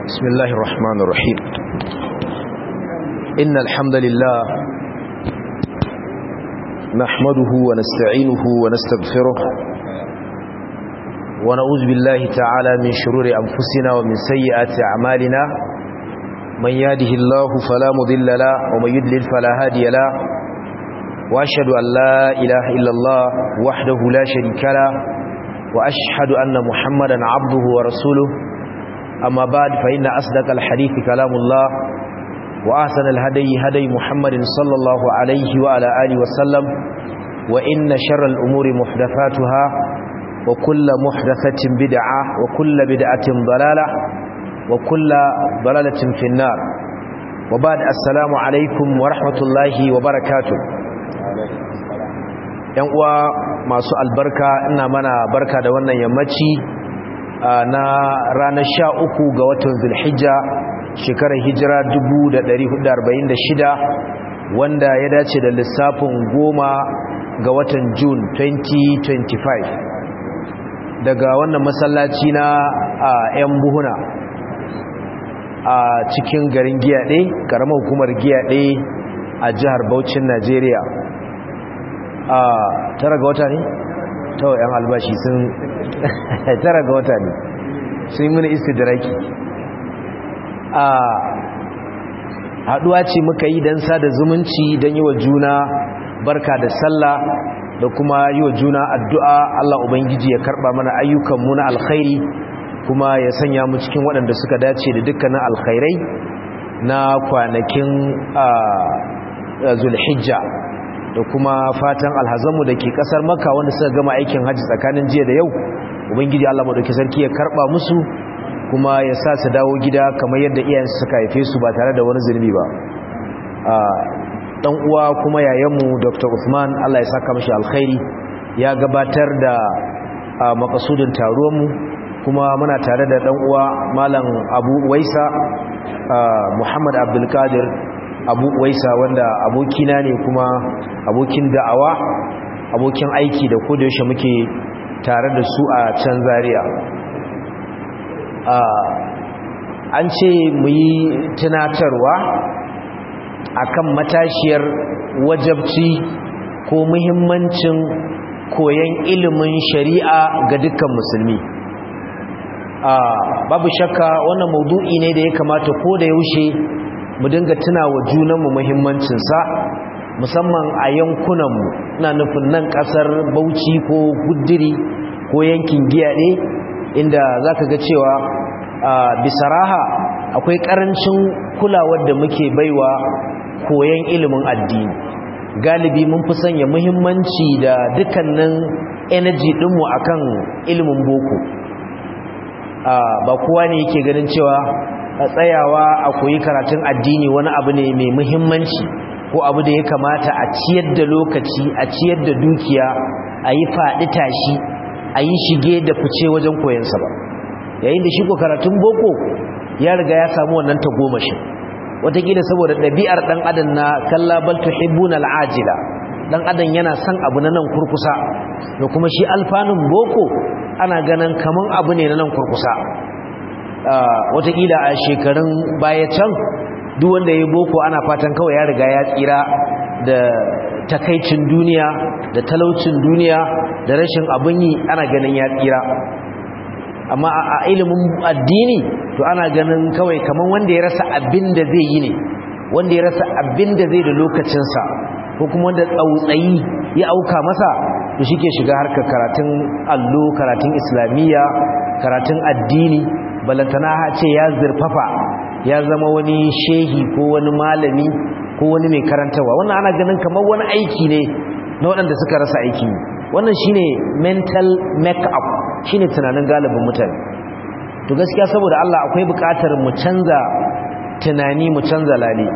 بسم الله الرحمن الرحيم إن الحمد لله نحمده ونستعينه ونستغفره ونعوذ بالله تعالى من شرور أنفسنا ومن سيئات أعمالنا من يهده الله فلا مضل له ومن يضلل فلا هادي له وأشهد أن لا إله إلا الله وحده لا شريك له وأشهد أن محمدا عبده ورسوله أما بعد فإن أصدق الحديث كلام الله وأحسن الهدي هدي محمد صلى الله عليه وعلى آله وسلم وإن شر الأمور محدثاتها وكل محدثة بدعة وكل بدعة ضلالة وكل ضلالة في النار وبعد السلام عليكم ورحمة الله وبركاته yan uwa masu albarka ina mana barka da wannan yammaci na ranar sha uku ga watan zulhijja shekarar hijira 1446 wanda ya dace da lissafin goma ga watan Jun 2025 daga wannan masallaci na yan buhuna a cikin garin giyaɗe ƙaramar hukumar giyaɗe a jihar Bauchin Najeriya a tara ga wata ne? ta yan albashi sun tara ga wata ne sun mini istidraki a haduwa ce muka yi don sada zumunci don yi wa juna barka da sallah da kuma yi wa juna addu'a Allah Ubangiji ya karba mana ayyukanmu na alkhairi kuma ya sanya mu cikin waɗanda suka dace da dukkanin alkhairai na kwanakin zulhijja da kuma fatan alhazanmu da ke kasar maka wanda suka gama aikin hajji tsakanin jiya da yau ubangiji Allah madauki sarki ya karba musu kuma ya sa su dawo gida kamar yadda iyayensu suka haife su ba tare da wani zulmi ba dan uwa kuma yayanmu Dr. Usman Allah ya saka mishi alkhairi ya gabatar da makasudin taruwan mu kuma muna tare da dan uwa malam Abu Waisa Muhammad Abdul Qadir abu waisa wanda abokina ne kuma abokin da'awa abokin aiki da koda yaushe muke tare da su a can zaria an ce mu yi tunatarwa akan matashiyar wajabci ko muhimmancin koyon ilimin shari'a ga dukkan musulmi babu shakka wannan maudu'i ne da ya kamata ko da yaushe mu dinga tuna wa junanmu muhimmancinsa musamman a yankunanmu na nufin nan kasar bauchi ko gudiri ko yankin giyaɗe inda za ka ga cewa bisaraha akwai ƙarancin kulawar da muke baiwa koyon ilimin addini galibi mun fi sanya muhimmanci da dukkanin energy ɗinmu akan ilimin boko ba kowa ne yake ganin cewa a tsayawa a koyi karatun addini wani abu ne mai muhimmanci ko abu da ya kamata a ciyar da lokaci a ciyar da dukiya a yi faɗi tashi a yi shige da fice wajen koyansa ba yayin da shi ko karatun boko ya riga ya samu wannan tagomashin wataƙila saboda ɗabi'ar ɗan adam na kalla bal tuhibbuna al'ajila ɗan adam yana son abu na nan kurkusa da kuma shi alfanun boko ana ganin kaman abu ne na nan kurkusa watakila a shekarun baya can duk wanda ya boko ana fatan kawai ya riga ya tsira da takaicin duniya da talaucin duniya da rashin abin yi ana ganin ya tsira amma a ilimin addini to ana ganin kawai kamar wanda ya rasa abin da zai yi ne wanda ya rasa abin da zai da lokacinsa ko kuma wanda tsautsayi ya auka masa to shi ke shiga harkar karatun allo karatun islamiyya karatun addini balantana ce ya zurfafa ya zama wani shehi ko wani malami ko wani mai karantawa wannan ana ganin kamar wani aiki ne na waɗanda suka rasa aiki wannan shine mental make-up shine tunanin galibin mutane to gaskiya saboda Allah akwai buƙatar mu canza tunani mu canza lale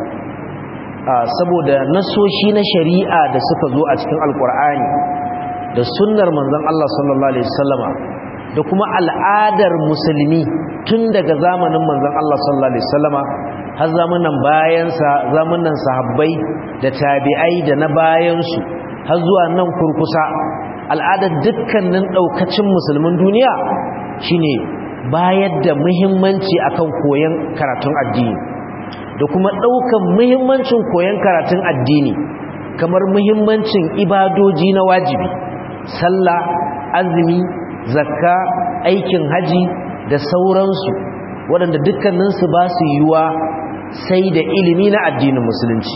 saboda nasoshi na shari'a da suka zo a cikin alkur'ani da sunnar manzon Allah sallallahu alaihi wasallama da kuma al'adar musulmi tun daga zamanin manzon Allah sallallahu alaihi wasallama har zamanin bayansa zamanin sahabbai da tabi'ai da na bayansu har zuwa nan kurkusa al'adar dukkanin daukacin musulmin duniya shine bayar da muhimmanci akan koyon karatun addini da kuma ɗaukan muhimmancin koyon karatun addini kamar muhimmancin ibadoji na wajibi sallah azumi zakka aikin haji da sauransu waɗanda dukkaninsu ba su yiwuwa sai da ilimi na addinin musulunci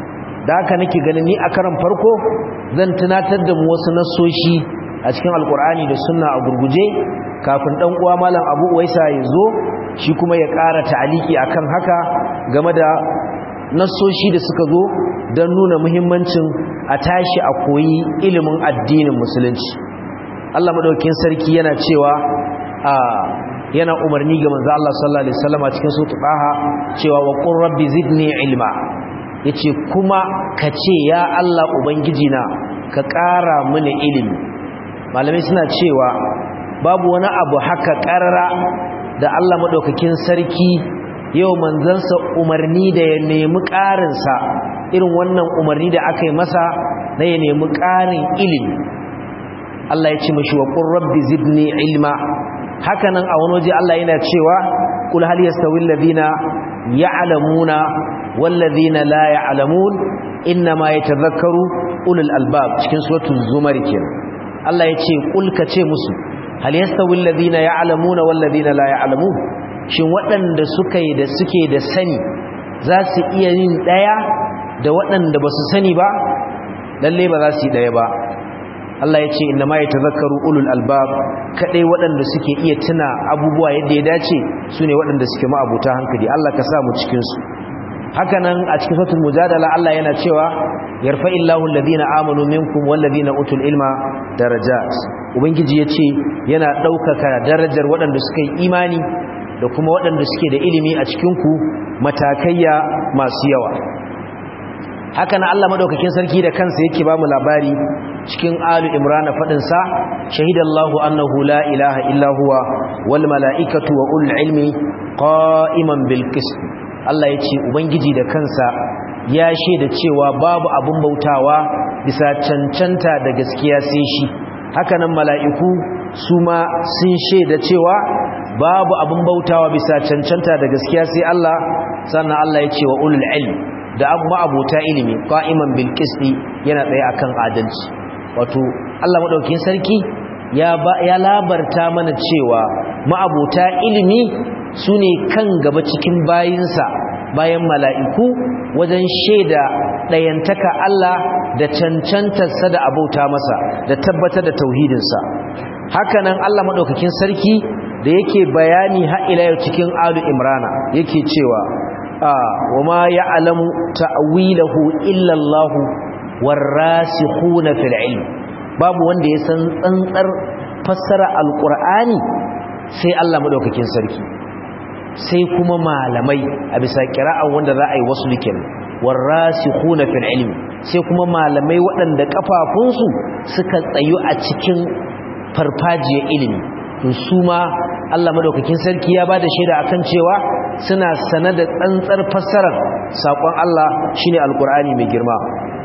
da haka nake ganin ni a karan farko zan tunatar da mu wasu nassoshi a cikin alkur'ani da sunna a gurguje kafin dan uwa malam abu uwaisa ya zo shi kuma ya ƙara ta'aliki akan haka game da nassoshi da suka zo don nuna muhimmancin a tashi a koyi ilimin addinin musulunci Allah madaukakin sarki yana cewa a yana umarni ga manzo Allah sallallahu alaihi wasallam a cikin sura Taha cewa wa qur rabbi zidni ilma yace kuma kace ya Allah ubangiji na ka ƙara mini ilimi malamai suna cewa babu wani abu haka ƙarara da Allah madaukakin sarki yau manzansa umarni da ya nemi ƙarinsa irin wannan umarni da aka yi masa na ya nemi ƙarin ilimi Allah ya ce mashi wa qur rabbi zidni ilma hakanan a wani waje Allah yana cewa kul hal yastawi alladhina ya'lamuna wal ladhina la ya'lamun inma yatadhakkaru ulul albab cikin suratul zumar kenan Allah ya ce kul ka ce musu hal yastawi alladhina ya'lamuna wal ladhina la ya'lamun shin waɗanda suka yi da suke da sani za su iya yin daya da waɗanda ba su sani ba lalle ba za su yi daya ba Allah ya ce inna ma ya tazakkaru ulul albab kadai waɗanda suke iya tuna abubuwa yadda ya dace su ne waɗanda suke ma'abuta hankali Allah ka sa mu cikinsu haka nan a cikin sautul mujadala Allah yana cewa yarfa illahu alladhina amanu minkum walladhina utul ilma darajat ubangiji yace yana ɗaukaka darajar waɗanda suka yi imani da kuma waɗanda suke da ilimi a cikin ku matakaiya masu yawa haka na Allah madaukakin sarki da kansa yake ba mu labari cikin alu imrana fadin sa shahidallahu annahu la ilaha illa huwa wal malaikatu wa ulul ilmi qa'iman bil qist Allah yace ubangiji da kansa ya shaida cewa babu abun bautawa bisa cancanta da gaskiya sai shi haka nan mala'iku su ma sun shaida cewa babu abun bautawa bisa cancanta da gaskiya sai Allah sannan Allah yace wa ulul ilmi da abu ma'abuta ilimi qa'iman bil qisti yana tsaye akan adalci wato Allah madaukakin sarki ya ya labarta mana cewa ma'abuta ilimi sune kan gaba cikin bayinsa bayan mala'iku wajen sheda dayantaka Allah da cancantarsa da abauta masa da tabbatar da tauhidinsa hakanan Allah madaukakin sarki da yake bayani har ila yau cikin alu imrana yake cewa وما يعلم تأويله إلا الله والراسخون في العلم babu wanda ya san tsantsar fassara alqur'ani sai Allah madaukakin sarki sai kuma malamai a bisa qira'an wanda za a yi wasu likin warasikhuna fil ilm sai kuma malamai waɗanda kafafunsu suka tsayu a cikin farfajiyar ilimi to su ma Allah madaukakin sarki ya bada shaida akan cewa suna sane da tsantsar fassarar sakon Allah shine alqur'ani mai girma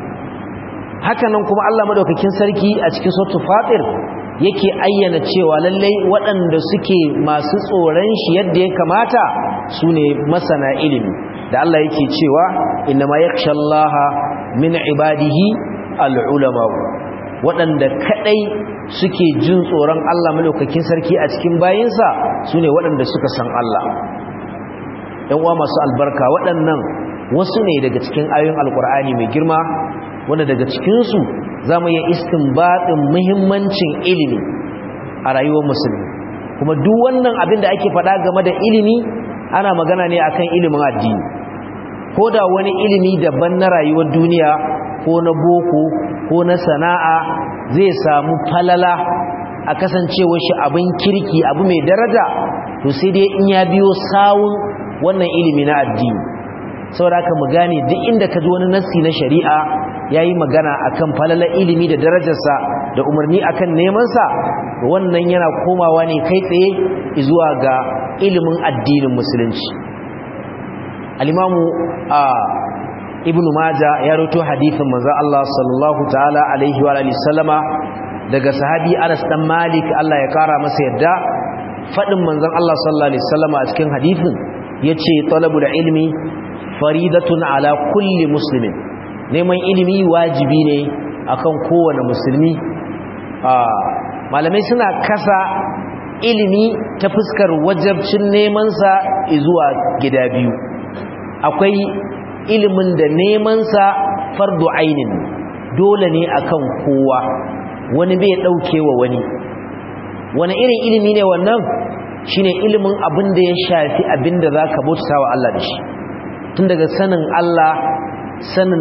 hakanan kuma Allah madaukakin sarki a cikin suratul fatir yake ayyana cewa lallai waɗanda suke masu tsoron shi yadda ya kamata sune masana ilimi da Allah yake cewa innama yakhshallaha min ibadihi alulama waɗanda kaɗai suke jin tsoron Allah malaukakin sarki a cikin bayinsa su ne waɗanda suka san Allah ‘yan uwa masu albarka waɗannan wasu ne daga cikin ayoyin alkur'ani mai girma wanda daga cikinsu za mu yi istinbaɗin muhimmancin ilimi a rayuwar musulmi kuma duk wannan abin da ake faɗa game da ilimi ana magana ne akan ilimin addini ko da wani ilimi daban na rayuwar duniya ko na boko ko na sana'a zai samu falala a kasancewar shi abin kirki abu mai daraja to sai dai in ya biyo sawun wannan ilimi na addini saboda haka mu gane duk inda ka ji wani nassi na shari'a yayi magana akan falalar ilimi da darajarsa da umarni akan neman sa wannan yana komawa ne kai tsaye zuwa ga ilimin addinin musulunci al-imamu a ibn maja ya roto hadithin manzo Allah sallallahu ta'ala alaihi wa alihi sallama daga sahabi Anas dan Malik Allah ya kara masa yadda fadin manzon Allah sallallahu alaihi wasallam a cikin hadisin yace talabul ilmi faridatun ala kulli muslimin neman ilimi wajibi ne akan kowane musulmi malamai suna kasa ilimi ta fuskar wajabcin nemansa zuwa gida biyu akwai ilimin da nemansa fardu ainin dole ne akan kowa wani bai daukewa wani wani irin ilimi ne wannan shine ilimin abin da ya shafi abin da zaka bauta wa Allah da shi tun daga sanin Allah sanin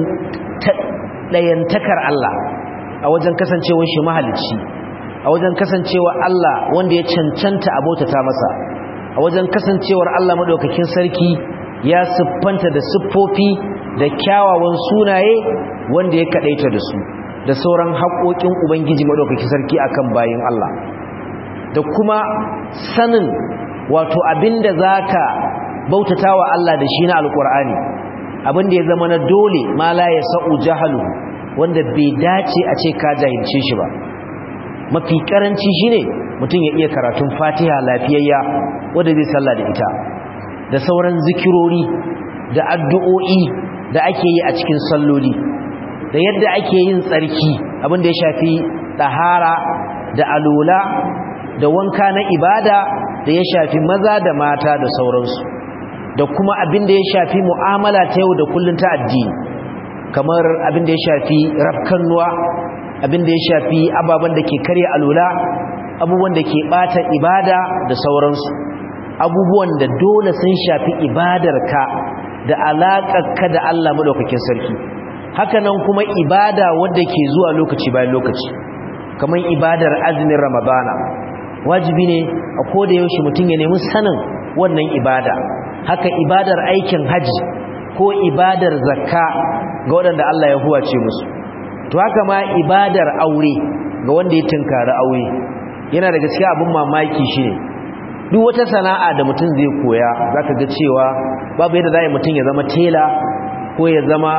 ɗayantakar Allah a wajen kasancewar shi mahalicci a wajen kasancewar Allah wanda ya cancanta a bautata masa a wajen kasancewar Allah madaukakin sarki ya siffanta da siffofi da kyawawan sunaye wanda ya kadaita da su da sauran haƙoƙin ubangiji madaukakin sarki akan bayin Allah da kuma sanin wato abinda zaka bautatawa Allah da shi na alkur'ani abinda ya zama na dole ma la ya sa'u jahalu wanda bai dace a ce ka jahilce shi ba mafi karanci shine mutum ya iya karatun Fatiha lafiyayya wanda zai sallah da ita da sauran zikirori da addu'o'i da ake yi a cikin salloli da yadda ake yin tsarki abinda ya shafi ɗahara da alola da wanka na ibada da ya shafi maza da mata da sauransu da kuma abin da ya shafi mu'amala ta yau da kullun ta addini kamar abin da ya shafi rafkannuwa abin da ya shafi ababen da ke karya alula abubuwan da ke bata ibada da sauransu abubuwan da dole sun shafi ibadarka da alaƙarka da Allah madaukakin sarki haka nan kuma ibada wadda ke zuwa lokaci bayan lokaci kamar ibadar azumin ramadana wajibi ne a koda yaushe mutum ya nemi sanin wannan ibada haka ibadar aikin haji ko ibadar zakka ga waɗanda Allah ya huwace musu to haka ma ibadar aure ga wanda ya tunkari aure yana daga cikin abin mamaki shine duk wata sana'a da mutum zai koya zaka ga cewa babu yadda zai mutum ya zama tela ko ya zama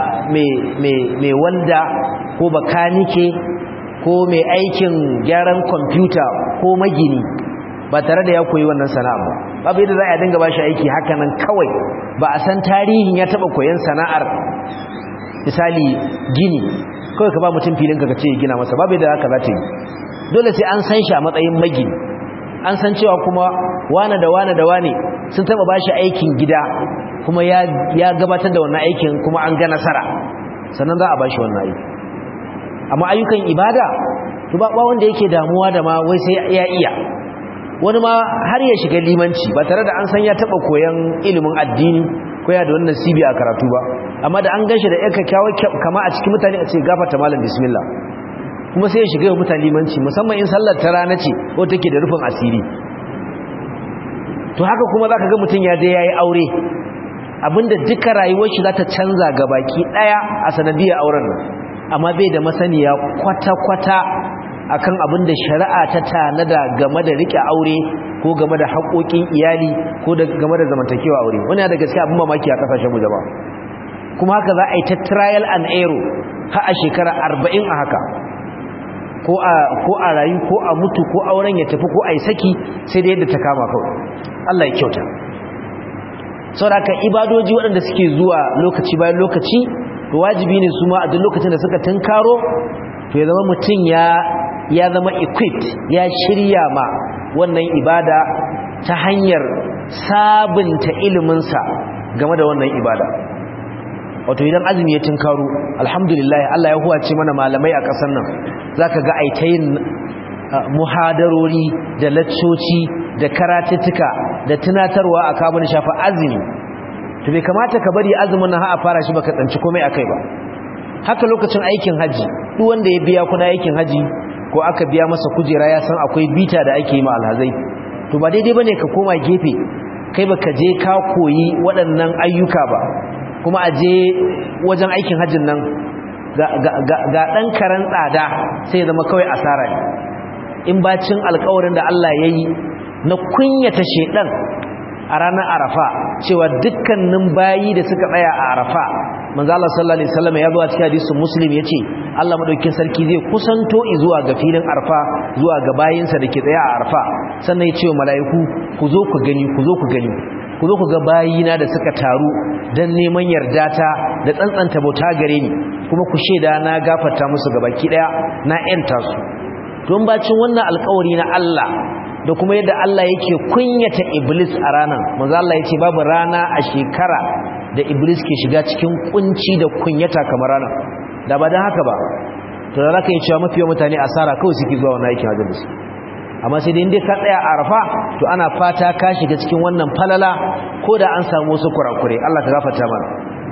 mai wanda ko bakanike ko mai aikin gyaran kwamfuta ko magini ba tare da ya koyi wannan sana'a ba babu yadda za a dinga ba shi aiki hakanan kawai ba a san tarihin ya taba koyan sana'ar misali gini kawai ka ba mutum filin ka ce gina masa babu yadda haka za ta yi dole sai an san shi a matsayin magini an san cewa kuma wane da wane da wane sun taba ba shi aikin gida kuma ya gabatar da wannan aikin kuma an ga nasara sannan za a ba shi wannan aiki amma ayyukan ibada to ba wanda yake damuwa da ma wai sai ya iya wani ma har ya shiga limanci ba tare da an san ya taba koyan ilimin addini ko ya da wannan nasibi a karatu ba amma da an ganshi da yanka kyawa kama a cikin mutane a ce gafarta malam bismillah kuma sai ya shiga wa mutane limanci musamman in sallar ta rana ce ko take da rufin asiri to haka kuma zaka ga mutum ya je yayi aure abinda duka rayuwar shi za ta canza gabaki daya a sanadiyar auren nan amma bai da masaniya kwata-kwata akan abin da shari'a ta tanada game da rike aure ko game da haƙoƙin iyali ko game da zamantakewa aure wani da gaskiya abin mamaki a kasashen mu jama'a kuma haka za a yi ta trial and error har a shekara arba'in a haka ko a rayu ko a mutu ko auren ya tafi ko a yi saki sai da yadda ta kama kawai Allah ya kyauta saboda ibadoji waɗanda suke zuwa lokaci bayan lokaci to wajibi ne su ma a duk lokacin da suka tunkaro to ya zama mutum ya ya zama equipped ya shirya ma wannan ibada ta hanyar sabunta iliminsa game da wannan ibada wato idan azumi ya tunkaro alhamdulillah Allah ya huwace mana malamai a ƙasar nan zaka ga aitayin muhadarori da laccoci da karatuttuka da tunatarwa a kabin shafa azumi to bai kamata ka bari azumin nan har a fara shi baka tsanci komai akai ba haka lokacin aikin haji duk wanda ya biya kuɗin aikin haji ko aka biya masa kujera ya san akwai bita da ake yi ma alhazai to ba daidai bane ka koma gefe kai baka je ka koyi waɗannan ayyuka ba kuma a je wajen aikin hajjin nan ga ɗan karen tsada sai ya zama kawai asara ne in bacin alkawarin da Allah ya yi na kunyata shedan a ranar arafa cewa dukkanin bayi da suka tsaya a arafa manzo Allah sallallahu alaihi wasallam ya zo a cikin hadisin muslim yace Allah madaukakin sarki zai kusanto zuwa ga filin arfa zuwa ga bayinsa da ke tsaye a arfa sannan ya ce wa mala'iku ku zo ku gani ku zo ku gani ku zo ku ga bayina da suka taru don neman yarda ta da tsantsanta bauta gare ni kuma ku shaida na gafarta musu gabaki daya na yanta su don bacin wannan alkawari na Allah da kuma yadda Allah yake kunyata iblis a ranar manzo Allah yace babu rana a shekara da iblis ke shiga cikin kunci da kunyata kamar ranar da ba dan haka ba to da zaka yi cewa mafi yawan mutane asara kawai suke zuwa wannan aikin hajji su amma sai dai inda ka tsaya a arafa to ana fata ka shiga cikin wannan falala ko da an samu wasu kurakure Allah ka gafarta mana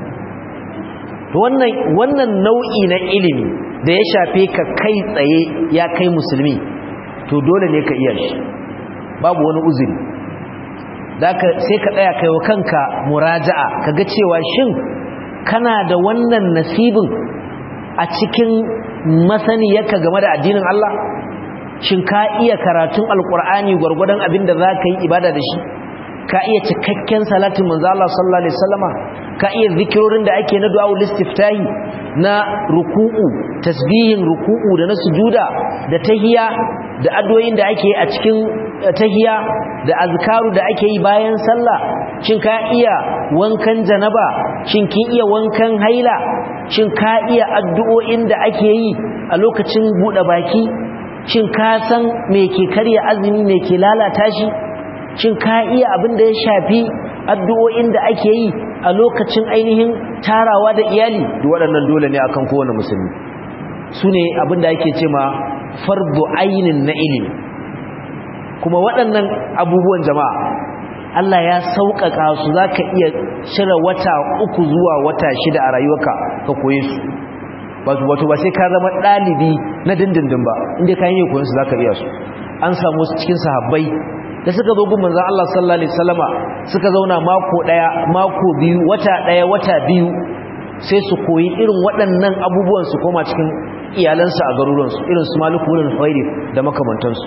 to wannan wannan nau'i na ilimi da ya shafe ka kai tsaye ya kai musulmi to dole ne ka iya shi babu wani uzuri daka sai ka tsaya kai wa kanka muraja'a kaga cewa shin kana da wannan nasibin a cikin masaniyarka game da addinin Allah shin ka iya karatun alkur'ani gwargwadon abin da za ka yi ibada da shi ka iya cikakken salatin manzo Allah sallallahu alaihi wasallama ka iya zikirorin da ake na du'a istiftahi na ruku'u tasbihin ruku'u da na sujuda da tahiya da addu'o'in da ake a cikin tahiya da azkaru da ake yi bayan sallah shin ka iya wankan janaba shin kin iya wankan haila shin ka iya addu'o'in da ake yi a lokacin bude baki shin ka san me ke karya azumi me ke lalata shi shin ka iya abin da ya shafi addu'o'in da ake yi a lokacin ainihin tarawa da iyali da waɗannan dole ne akan kowane musulmi su ne abin da ake ce ma fardu ainin na ilimi kuma waɗannan abubuwan jama'a Allah ya sauƙaƙa su za ka iya cire wata uku zuwa wata shida a rayuwarka ka koye su wato ba sai ka zama ɗalibi na dindindin ba inda ka yi koyon su za ka iya su an samu wasu cikin sahabbai da suka zo gun manzon Allah sallallahu alaihi wasallama suka zauna mako daya mako biyu wata daya wata biyu sai su koyi irin waɗannan abubuwan su koma cikin iyalansu a garuruwansu irin su Malik ibn Huwairi da makamantansu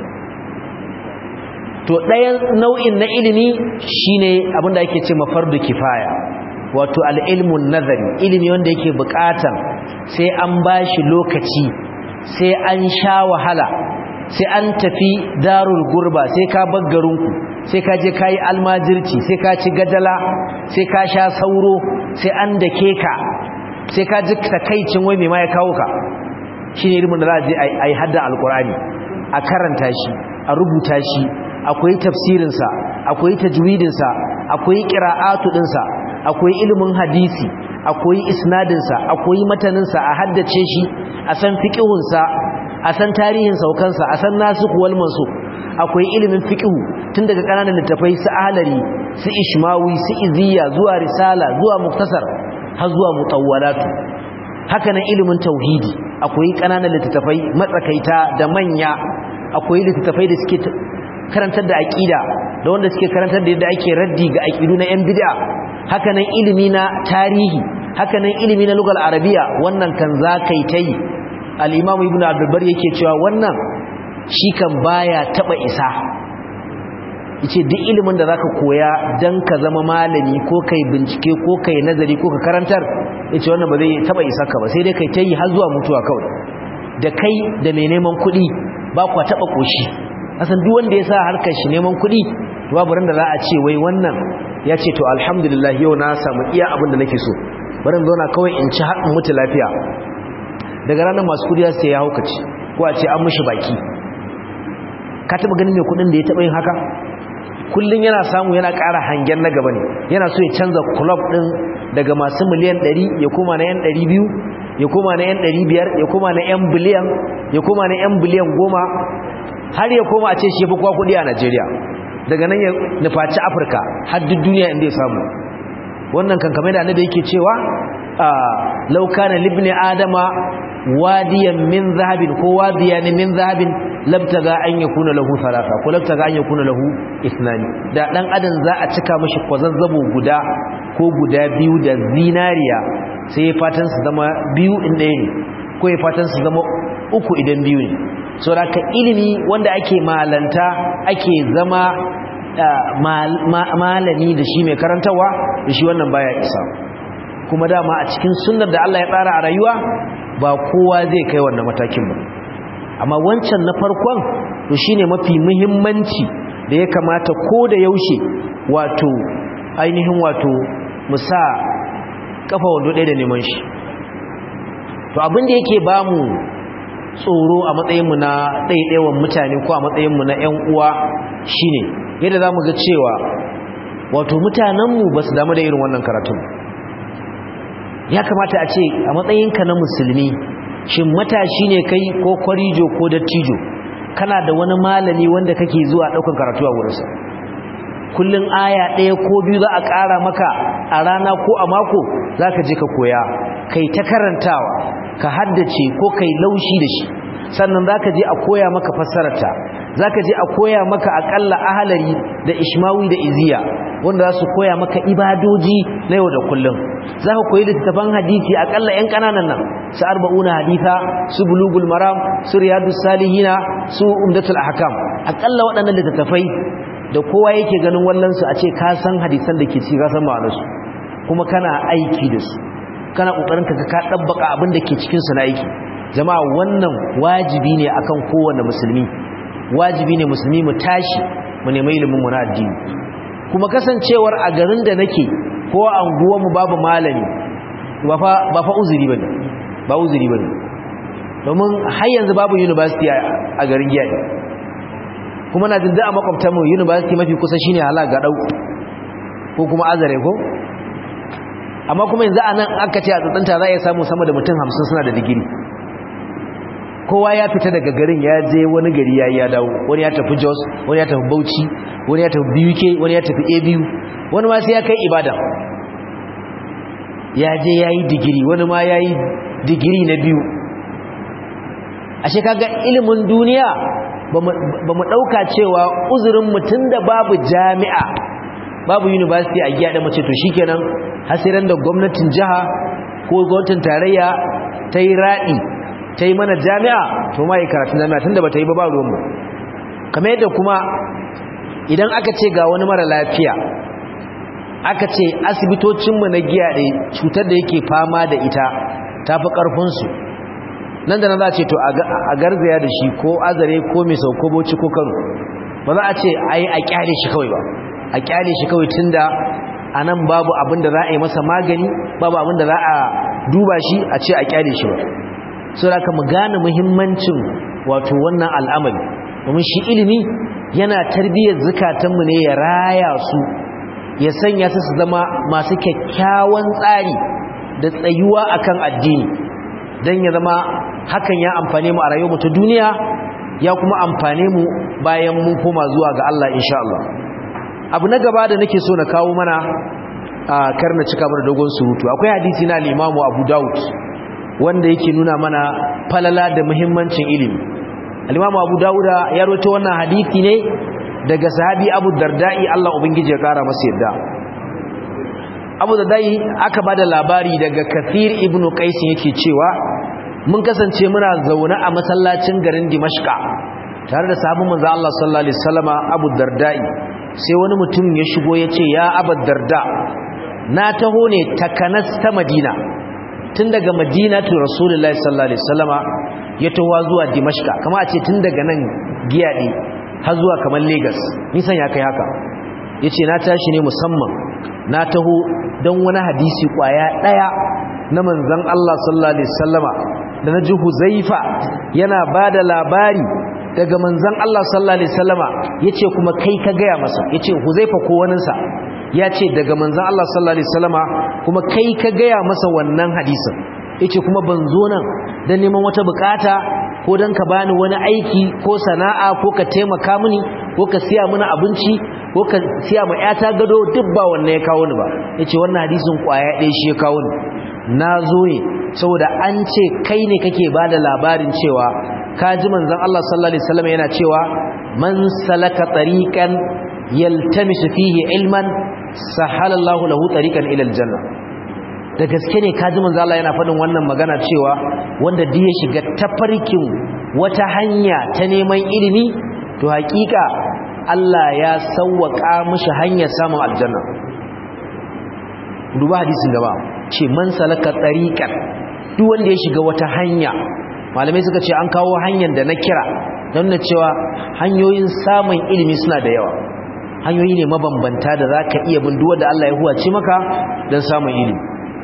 to ɗayan nau'in na ilimi shine abinda ake ce mafardu kifaya wato al-ilmun nazari ilimi wanda yake buƙatan sai an bashi lokaci sai an sha wahala sai an tafi darul gurba sai ka bar garinku sai ka je kayi almajirci sai ka ci gajala sai ka sha sauro sai an dake ka sai ka ji takaicin wai mai ma ya kawo ka shine ilimin da za a je a yi hadda alkurani a karanta shi a rubuta shi akwai tafsirinsa akwai tajwidinsa akwai qira'atu dinsa akwai ilimin hadisi akwai isnadinsa akwai mataninsa a haddace shi a san fiqihunsa a san tarihin saukansa a san nasikh wal mansukh akwai ilimin fiqhu tun daga kananan littafai su ahlari su ishmawi su iziya zuwa risala zuwa muktasar har zuwa mutawwalatu haka nan ilimin tauhidi akwai kananan littafai matsakaita da manya akwai littafai da suke karantar da aqida da wanda suke karantar da yadda ake raddi ga aqidu na yan bid'a haka nan ilimi na tarihi haka nan ilimi na lugal arabiya wannan kan zakai tai al-imam ibn abdulbar yake cewa wannan shi kan baya taba isa yace duk ilimin da zaka koya dan ka zama malami ko kai bincike ko kai nazari ko ka karantar yace wannan ba zai taba isa ka ba sai dai kai tayi har zuwa mutuwa kawai da kai da mai neman kuɗi ba kwa taba koshi asan duk wanda ya sa harkar shi neman kuɗi to babu ran da za a ce wai wannan ya ce to alhamdulillah yau na samu iya abin da nake so bari zauna kawai in ci har in mutu lafiya daga ranar masu kudi sai ya haukaci ko a ce an mushi baki ka taba ganin mai kudin da ya taba yin haka kullun yana samu yana ƙara hangen na gaba ne yana so ya canza club din daga masu miliyan 100 ya koma na yan 200 ya koma na yan 500 ya koma na yan biliyan ya koma na yan biliyan 10 har ya koma a ce shi fi kwa kudi a Najeriya daga nan ya nufaci Afirka har duk duniya inda ya samu wannan kan kamar da annabi yake cewa law kana libni adama wadiyan min zahabin ko wadiyan min zahabin labtaga an yakuna lahu thalatha ko labtaga an yakuna lahu ithnani da dan adam za a cika mishi kwazazzabo guda ko guda biyu da zinariya sai fatan su zama biyu in ɗaya ne ko ya fatan su zama uku idan biyu ne saboda ka ilimi wanda ake malanta ake zama malami da shi mai karantawa da shi wannan baya isa kuma dama a cikin sunnar da Allah ya tsara a rayuwa ba kowa zai kai wannan matakin ba amma wancan na farkon to shine mafi muhimmanci da ya kamata ko da yaushe wato ainihin wato mu sa kafa wando ɗaya da neman shi to abin da yake ba mu tsoro a matsayinmu na ɗaiɗaiwan mutane ko a matsayinmu na 'yan uwa shine yadda za mu ga cewa wato mutanenmu ba su damu da irin wannan karatun ya kamata a ce a matsayinka na musulmi shin matashi ne kai ko kwarijo ko dattijo kana da wani malami wanda kake zuwa ɗaukan karatu a wurinsa kullum aya ɗaya ko biyu za a ƙara maka a rana ko a mako za ka je ka koya kai ta karantawa ka haddace ko kai laushi da shi sannan za ka je a koya maka fassararta za ka je a koya maka aƙalla ahalari da ishmawi da iziya wanda za su koya maka ibadoji na yau da kullum za ka koyi littattafan hadisi aƙalla 'yan ƙananan nan su arba'una haditha su bulugul maram su riyadus salihina su umdatul ahkam aƙalla waɗannan littattafai da kowa yake ganin wallansu a ce ka san hadisan da ke ci ka san ma'anarsu kuma kana aiki da su kana kokarin ka ka dabbaka abin da ke cikin su na aiki jama'a wannan wajibi ne akan kowanne musulmi wajibi ne musulmi mu tashi mu nemi ilimin mu na addini kuma kasancewar a garin da nake ko a anguwar mu babu malami ba fa ba fa uzuri bane ba uzuri bane domin har yanzu babu university a garin Giyaɗi kuma na jinda a makwabtanmu university mafi kusa shine hala ga dau ko kuma azare ko amma kuma yanzu a nan aka ce a tsantsanta za a iya samu sama da mutum hamsin suna da digiri kowa ya fita daga garin ya je wani gari ya ya dawo wani ya tafi jos wani ya tafi bauchi wani ya tafi buk wani ya tafi abu wani ma sai ya kai ibadan ya je ya yi digiri wani ma ya yi digiri na biyu ashe kaga ilimin duniya ba mu ɗauka cewa uzurin mutum da babu jami'a babu university a giya da mace to shi kenan hasiran da gwamnatin jiha ko gwamnatin tarayya ta yi raɗi ta yi mana jami'a to ma yi karatun jami'a tun da ba ta yi ba ba ruwanmu kamar yadda kuma idan aka ce ga wani mara lafiya aka ce asibitocinmu na giya ɗaya cutar da yake fama da ita ta fi ƙarfinsu nan da nan za a ce to a garzaya da shi ko azare ko mai sauko boci ko kano ba za a ce a yi a kyale shi kawai ba a kyale shi kawai tun da a nan babu abin da za a yi masa magani babu abin da za a duba shi a ce a kyale shi ba so da mu gane muhimmancin wato wannan al'amari domin shi ilimi yana tarbiyyar zukatanmu ne ya raya su ya sanya su su zama masu kyakkyawan tsari da tsayuwa akan addini don ya zama hakan ya amfane mu a rayuwar ta duniya ya kuma amfane mu bayan mun koma zuwa ga Allah insha Allah abu na gaba da nake so na kawo mana a karna cika mana dogon surutu akwai hadisi na al-Imam Abu Dawud wanda yake nuna mana falala da muhimmancin ilimi al-Imam Abu Dawud ya rawaito wannan hadisi ne daga sahabi Abu Darda'i Allah ubangiji ya kara masa yadda Abu Darda'i aka bada labari daga Kathir ibn Qais yake cewa mun kasance muna zaune a masallacin garin Dimashqa tare da sahabban manzo Allah sallallahu alaihi wasallama Abu Darda'i sai wani mutum ya shigo ya ce ya Abu Darda na taho ne takanas ta Madina tun daga Madina to Rasulullahi sallallahu alaihi wasallama ya taho zuwa Dimashqa kama a ce tun daga nan Giyade har zuwa kamar Lagos nisan ya kai haka yace na tashi ne musamman na taho don wani hadisi kwaya daya na manzon Allah sallallahu alaihi wasallama da na ji huzaifa yana ba da labari daga manzan Allah sallallahu Alaihi wasallama ya ce kuma kai ka gaya masa ya ce huzaifa ko waninsa ya ce daga manzan Allah sallallahu Alaihi wasallama kuma kai ka gaya masa wannan hadisin ya ce kuma ban zo nan don neman wata bukata ko don ka bani wani aiki ko sana'a ko ka taimaka mini ko ka siya mini abinci ko ka siya ma 'yata gado duk ba wannan ya kawo ni ba ya ce wannan hadisin kwaya ɗaya shi ya kawo ni na zo ne saboda an ce kai ne kake ba da labarin cewa ka ji manzan Allah sallallahu Alaihi wasallam yana cewa man salaka tariqan yaltamisu fihi ilman sahalallahu lahu tariqan ila aljanna da gaske ne ka ji manzan Allah yana faɗin wannan magana cewa wanda duk ya shiga tafarkin wata hanya ta neman ilimi to hakika Allah ya sawwaka mishi hanyar samun aljanna duba hadisin gaba ce man salaka tariqan duk wanda ya shiga wata hanya malamai suka ce an kawo hanyar da na kira don na cewa hanyoyin samun ilimi suna da yawa hanyoyi ne mabambanta da za ka iya bin da Allah ya huwace maka don samun ilimi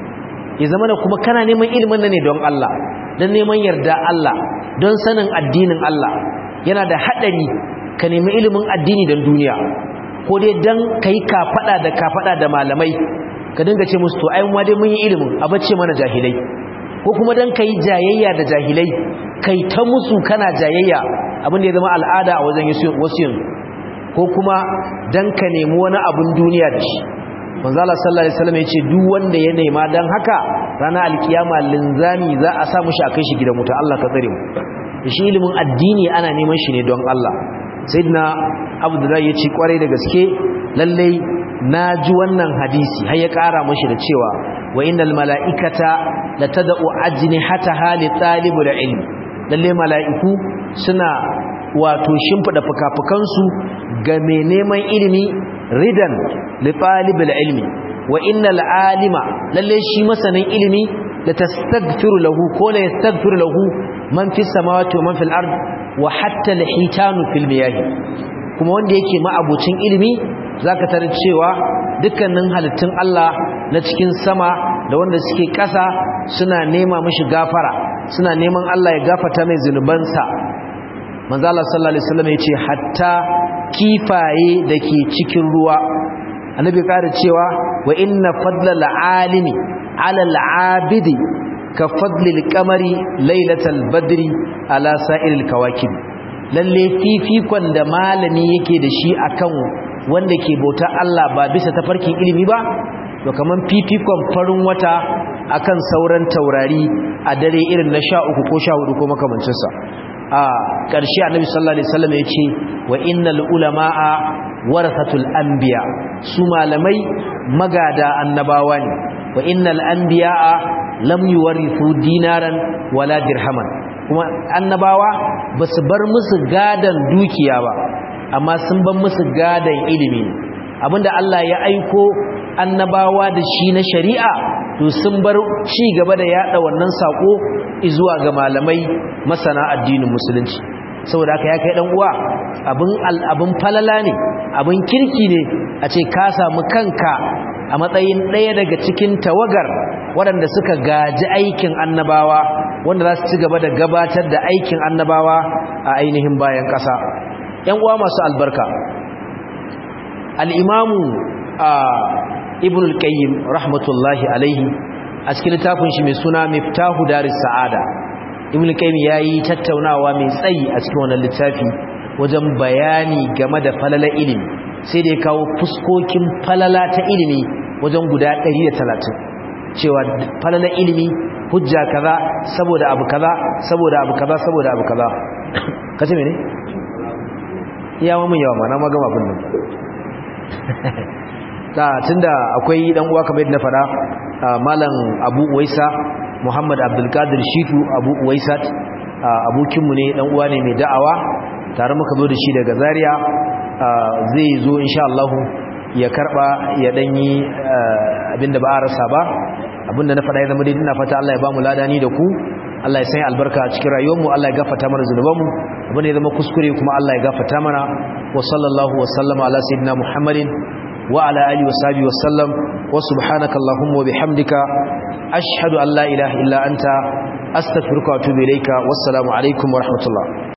ya zama da kuma kana neman ilimin nan ne don Allah don neman yarda Allah don sanin addinin Allah yana da haɗari ka nemi ilimin addini don duniya ko dai don ka yi kafaɗa da kafaɗa da malamai ka dinga ce musu to ai ma dai mun yi ilimin a bacce mana jahilai ko kuma don ka yi jayayya da jahilai kai ta musu kana jayayya abin da ya zama al'ada a wajen wasu yanzu ko kuma don ka nemi wani abin duniya da shi manzala sallallahu alaihi wasallam yace duk wanda ya nema dan haka ranar alkiyama linzami za a sa mushi akai shi gidan wuta Allah ka tsare mu shi ilimin addini ana neman shi ne don Allah sayyidina abdullahi yace kwarai da gaske lalle naji wannan hadisi har ya kara mashi da cewa wa innal malaikata latad'u ajnihataha li talibul ilm lalle mala'iku suna wato shimfida fukafukansu ga mai neman ilimi ridan li talibul ilmi wa innal alima lalle shi masanin ilimi la tastaghfiru lahu ko la yastaghfiru lahu man fis samawati wa man fil ard wa hatta al hitanu fil miyah kuma wanda yake ma'abucin ilimi zaka tarar cewa dukkanin halittun Allah na cikin sama da wanda suke ƙasa suna nema mishi gafara suna neman Allah ya gafarta mai zunubansa manzo Allah sallallahu alaihi wasallam yace hatta kifaye dake cikin ruwa annabi ƙara cewa wa inna fadlal alimi ala al-abidi ka fadlil qamari lailatal badri ala sa'iril kawakib lalle fifikon da malami yake da shi akan wanda ke bauta Allah ba bisa tafarkin ilimi ba to kaman fifikon farin wata akan sauran taurari a dare irin na 13 ko 14 ko makamancin sa a ƙarshe annabi sallallahu alaihi wasallam ya ce wa innal ulama'a warathatul anbiya su malamai magada annabawa ne wa innal anbiya'a lam yuwarithu dinaran wala dirhaman kuma annabawa basu bar musu gadan dukiya ba amma sun bar musu gadan ilimi abinda Allah ya aiko annabawa da shi na shari'a to sun bar ci gaba da yada wannan sako zuwa ga malamai masana addinin musulunci saboda haka ya kai dan uwa abin abin falala ne abin kirki ne a ce ka samu kanka a matsayin ɗaya daga cikin tawagar waɗanda suka gaji aikin annabawa wanda za su ci gaba da gabatar da aikin annabawa a ainihin bayan ƙasa ‘yan uwa masu albarka al'imamu a ibn al-qayyim rahmatullahi alaihi a cikin littafin shi mai suna miftahu daris sa'ada ibn al-qayyim yayi tattaunawa mai tsayi a cikin wannan littafi wajen bayani game da falala ilimi sai da ya kawo fuskokin falala ta ilimi wajen guda 130 cewa falala ilimi hujja kaza saboda abu kaza saboda abu kaza saboda abu kaza kace mene iya mun yawa ma na magama abin nan ta tunda akwai dan uwa kamar yadda na fada malam Abu Uwaisa Muhammad Abdul Qadir Shitu Abu Uwaisa abokin mu ne dan uwa ne mai da'awa tare muka zo da shi daga Zaria zai zo insha Allah ya karba ya danyi abinda ba a rasa ba abinda na fada ya zama dai ina fata Allah ya ba mu ladani da ku Allah ya sanya albarka a cikin rayuwarmu Allah ya gafarta mana zunubanmu abin da ya zama kuskure kuma Allah ya gafarta mana wa sallallahu wa sallama ala sayyidina Muhammadin wa ala alihi wa sahbihi wa sallam wa subhanaka allahumma wa bihamdika ashhadu an la ilaha illa anta astaghfiruka wa atubu ilayka wassalamu alaikum wa rahmatullah